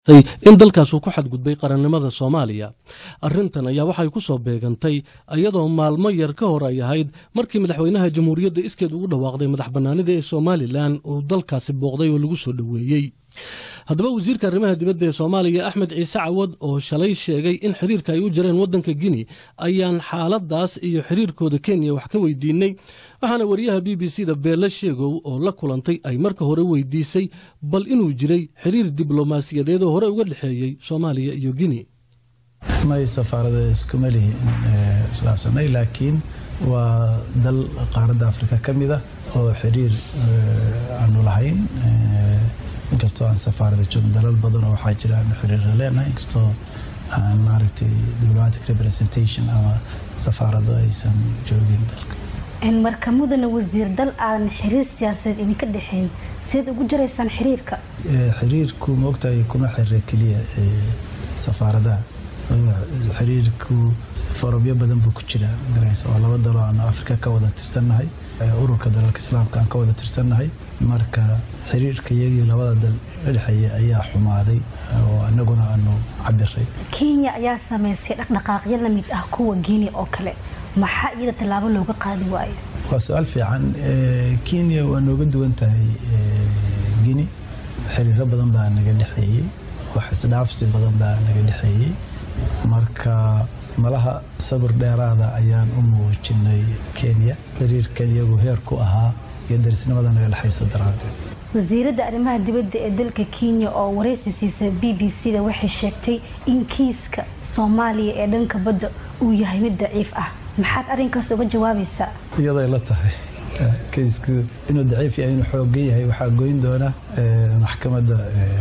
in dalkaasuu ku xadgudbay qarannimada soomaaliya arrintan ayaa waxay ku soo beegantay iyadoo maalmo yar ka hor ay ahayd markii madaxweynaha jamhuuriyadda iskeed ugu dhawaaqday madax bannaanida ee somalilan uu dalkaasi booqday oo lagu soo dhoweeyey haddaba wasiirka arrimaha dibadda ee soomaaliya axmed ciise cawad oo shalay sheegay in xiriirka ay u jireen waddanka gini ayaan xaaladaas iyo xiriirkooda kenya wax ka weydiinay waxaana wariyaha b b c da beelle sheegow oo la kulantay ay marka hore weydiisay bal inuu jiray xiriir diblomaasiyadeed oo hore uga dhexeeyey soomaaliya iyo gini may safaarada iskuma lihin islaabsanay laakiin waa dal qaaradda afrika ka mid ah oo xiriir aanu lahayn inkastoo aan safaarada joogin dalal badanoo waxaa jira aanu xiriirra leenahay inkastoo aan maaragtay diplomatic representation ama safaarado aysan joogin dalka marka mudana wasiir dal aadan xiriir siyaasadeed idinka dhexeyn sideed ugu jiraysaan xiriirka xiriirku maogtahay kuma xirira keliya safaaradaha xiriirku forobyo badan buu ku jiraa garaysa oo laba daloo aanu afrika ka wada tirsannahay ururka dalalka islaamka aan ka wada tirsannahay marka xiriirka iyagii labada dal dhexeeya ayaa xumaaday oo anaguna aanu cabiray kenya ayaa samaysay dhaqdhaqaaqyo la mid ah kuwa guinea oo kale maxaa iyada tallaabo looga qaadi waayo waa su-aal fiican kenya waa nooga duwan tahay guinea xiriiro badan baa naga dhexeeyey wax isdhaafsi badan baa naga dhexeeyey marka malaha sabir dheeraada ayaan u muujinay kenya xiriirkan iyagu heer ku ahaa iyo darisnimada naga dhexaysa daraaddeed wasiiradda arrimaha dibadda ee dalka kenya oo waraysi siisa b b c da waxay sheegtay in kiiska soomaaliya ee dhanka badda uu yahay mid daciif ah maxaad arrinkaas uga jawaabaysaa iyaday la tahay kiisku inuu daciif yahay inuu xoogan yahay waxaa goyn doona maxkamadda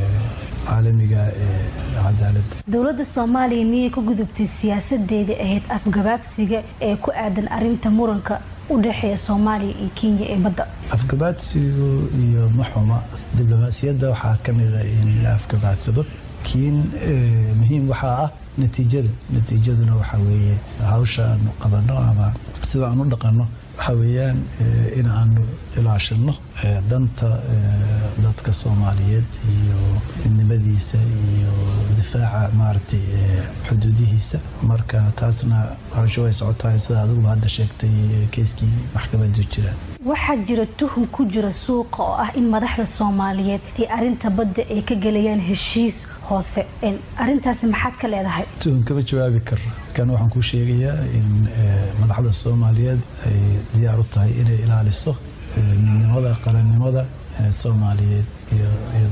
caalamiga ee cadaaladda dowladda soomaaliya miyay ku gudubtay siyaasadeedii ahayd afgabaabsiga ee ku aadan arinta muranka u dhexeeya soomaaliya iyo kenya ee badda afgabaadsigu iyo maxuma diblomaasiyadda waxaa ka mida in la afgabaadsado kiin muhiim waxaa ah natiijada natiijaduna waxaa weeye hawsha aanu qabanno ama sida aan u dhaqanno waxaa weeyaan in aanu ilaashino danta dadka soomaaliyeed iyo midnimadiisa iyo difaaca maaragtay xuduudihiisa marka taasna hawsha way socotahay sida adiguba hadda sheegtay keyskii maxkamadu jira waxaa jira tuhun ku jira suuqa oo ah in madaxda soomaaliyeed ee arinta badda ay ka gelayaan heshiis hoose arintaasi maxaad ka leedahay tuhun kama jawaabi karo kan waxaan kuu sheegayaa in madaxda soomaaliyeed ay diyaar u tahay inay ilaaliso midnimada qarannimada soomaaliyeed iyo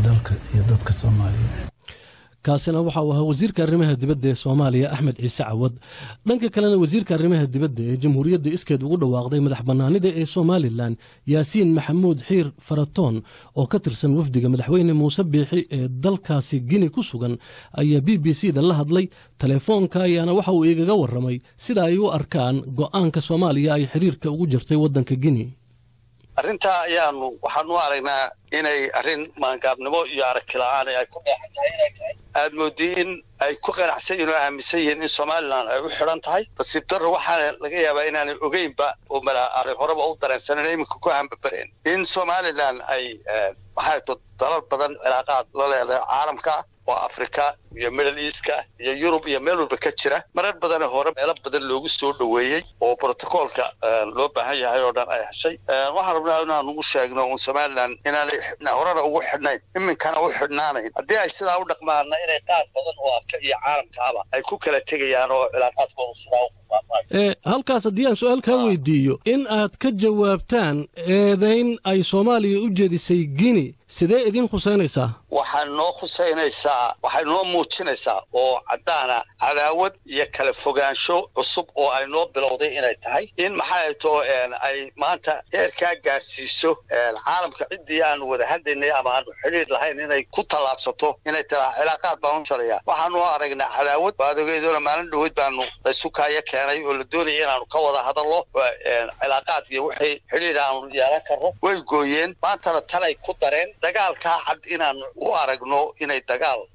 dadka soomaaliyeed kaasina waxa uu ahaa wasiirka arrimaha dibadda ee soomaaliya axmed ciise cawad dhanka kalena wasiirka arrimaha dibadda ee jamhuuriyadda iskeed ugu dhawaaqday madax bannaanida ee somalilan yaasiin maxamuud xiir faratoon oo ka tirsan wafdiga madaxweyne muuse biixi ee dalkaasi gini ku sugan ayaa b b c da la hadlay telefoonka ayaana waxa uu igaga warramay sida ay u arkaan go'aanka soomaaliya ay xiriirka ugu jirtay waddanka gini arrintaa ayaanu waxaanu aragnaa inay arrin maangaabnimo iyo aragti la-aan ay ku dheexan tahay inay tahay aad moodii in ay ku qanacsan yihin oo aaminsan yihiin in somalilan ay u xidhan tahay nasiib darro waxaana laga yaabaa inaanay ogeynba oo arrin horeba u dareensanen iminka ku hambabareen in somalilan ay maxay to dalal badan cilaaqaad la leedahay caalamka oo afrika iyo middle eastka iyo yurub iyo meel walba ka jira marar badane hore meelo badan loogu soo dhoweeyey oo brotocoolka loo baahan yahay oo dhan ay heshay waxaan rabnaa inaan ugu sheegno un somalilan inaanay horena ugu xidhnayn iminkana u xidhnaanayn haddii ay sidaa u dhaqmaana inay qaar badan oo afka iyo caalamkaaba ay ku kala tegayaan oo cilaaqaadkooda sidaa halkaas haddii aan su-aal kaa weydiiyo in aad ka jawaabtaan eedayn ay soomaaliya u jeedisay gini sidee idiin khusaynaysaa waxay noo khusaynaysaa waxay noo muujinaysaa oo caddaana cadaawad iyo kala fogaansho cusub oo ay noo bilowday inay tahay in maxay too ay maanta heerkaa gaadhsiiso caalamka ciddii aanu wada hadlaynay ama aanu xidhiir lahayn inay ku tallaabsato inay tiraa cilaaqaad baan u shalaya waxaanu aragnaa cadaawad baadogeedoona maalin dhaweyd baanu laysukaaya keenay oo la doonaya inaanu ka wada hadallo cilaaqaad iyo wixii xidhiir aanu yeelan karno way gooyeen maantana tanay ku dareen dagaalkaa cad inaanu u aragno inay dagaal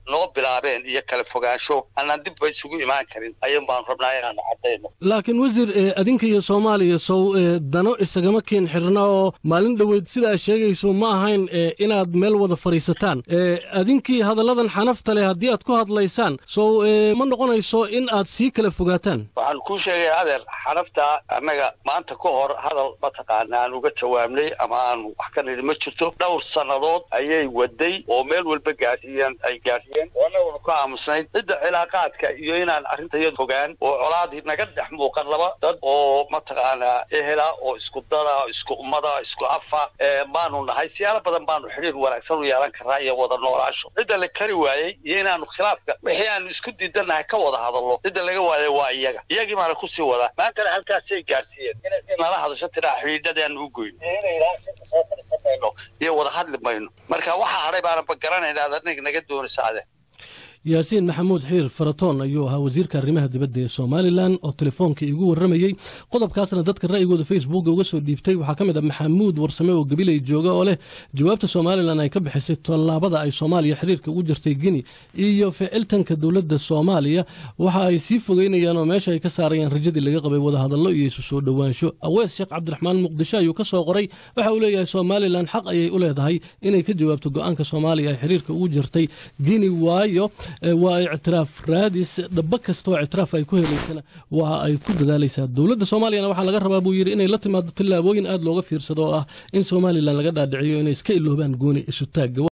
noo bilaabeen iyo kala fogaansho annaan dibba isugu imaan karin ayuun baanu rabnaa inaanu caddayno laakiin wasiir adinka iyo soomaaliya sow dano isagama keen xirna oo maalin dhoweyd sidaa sheegayso ma ahayn inaad meel wada fadhiisataan adinkii hadalladan xanafta leh haddii aad ku hadlaysaan sow ma noqonayso in aad sii kala fogaataan waxaan kuu sheegaya adeer xanafta annaga maanta ka hor hadal mataqaana aan uga jawaabnay ama aanu wax ka nidhi ma jirto dhowr sannadood ayay waday oo meel walba gaarsiiyeen ay gaarsiiyeen oo annaguna ku aamusnayd cidda cilaaqaadka iyo inaan arrintayada fogaan oo colaadii naga dhex muuqan laba dad oo mataqaanaa ehela oo isku dada isku ummada isku afa baanu nahay siyaalo badan baanu xidhiir wanaagsan u yeelan karnaa iyo wada noolaasho cidda la kari waayey iyo inaanu khilaafka wixii aanu isku diidannahay ka wada hadallo cidda laga waayay waa iyaga iyagii baana kusii wadaa maantana halkaasay gaarsiiyeen inay nala hadasho tiraa xidhiidhadaanu u goyn inay ilaaha shirka soo fadhiisan mayno iyo wada hadli mayno marka waxaa hadhay baana bagaranaynaa ad aniga naga doonaysa ade yaasiin maxamuud xiir faratoon ayuu ahaa wasiirka arrimaha dibadda ee somalilan oo telefoonka igu warramayey qodobkaasna dadka ra'yigooda facebooka uga soo dhiibtay waxaa ka mid ah maxamuud warsame oo gabiley jooga oo leh jawaabta somalilan ay ka bixisay tallaabada ay soomaaliya xiriirka ugu jirtay gini iyo ficiltanka dowladda soomaaliya waxa ay sii fogeynayaan oo meesha ay ka saarayaan rajadii laga qabay wadahadallo iyo isu soo dhowaansho awees sheekh cabdiraxmaan muqdisho ayuu ka soo qoray waxa uu leeyahay somalilan xaq ayay u leedahay inay ka jawaabto go-aanka soomaaliya ay xiriirka ugu jirtay gini waayo waa ictiraaf raadis dhaba kasta oo ictiraaf ay ku helaysana waa ay ku dadaalaysaa dowladda soomaaliyana waxaa laga rabaa buu yidhi inay la timaado tillaabooyin aad looga fiirsado oo ah in somalilan laga dhaadhiciyo inay iska iloobaan gooni isu taagga